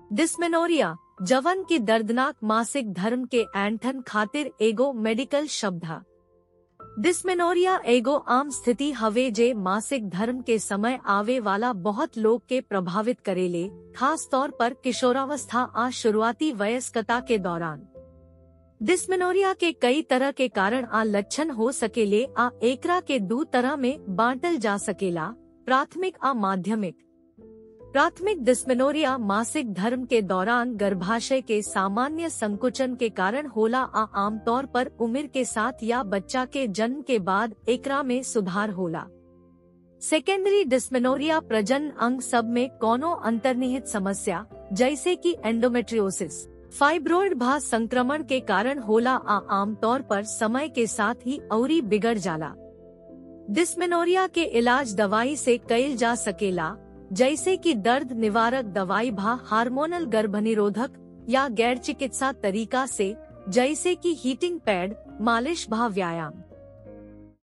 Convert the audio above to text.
dysmenorrhoea जवन की दर्दनाक मासिक धर्म के एंठन खातिर एगो मेडिकल शब्द है डिस्मेनोरिया एगो आम स्थिति हवे जे मासिक धर्म के समय आवे वाला बहुत लोग के प्रभावित करेले खास तौर पर किशोरावस्था आ शुरुआती वयस्कता के दौरान डिस्मेनोरिया के कई तरह के कारण आ लक्षण हो सकेले आ एकरा के दो तरह में बांटल जा सकेला प्राथमिक आ माध्यमिक प्राथमिक डिस्मेनोरिया मासिक धर्म के दौरान गर्भाशय के सामान्य संकुचन के कारण होला आ आमतौर पर उम्र के साथ या बच्चा के जन्म के बाद एकरा में सुधार होला सेकेंडरी डिस्मेनोरिया प्रजन अंग सब में कोनो अंतर्निहित समस्या जैसे कि एंडोमेट्रियोसिस फाइब्रोइड भा संक्रमण के कारण होला आ आमतौर पर समय के साथ ही औरी बिगड़ जाला डिस्मेनोरिया के इलाज दवाई से कइल जा सकेला जैसे कि दर्द निवारक दवाई भा हार्मोनल गर्भनिरोधक या गैर चिकित्सा तरीका से जैसे कि हीटिंग पैड मालिश भा व्यायाम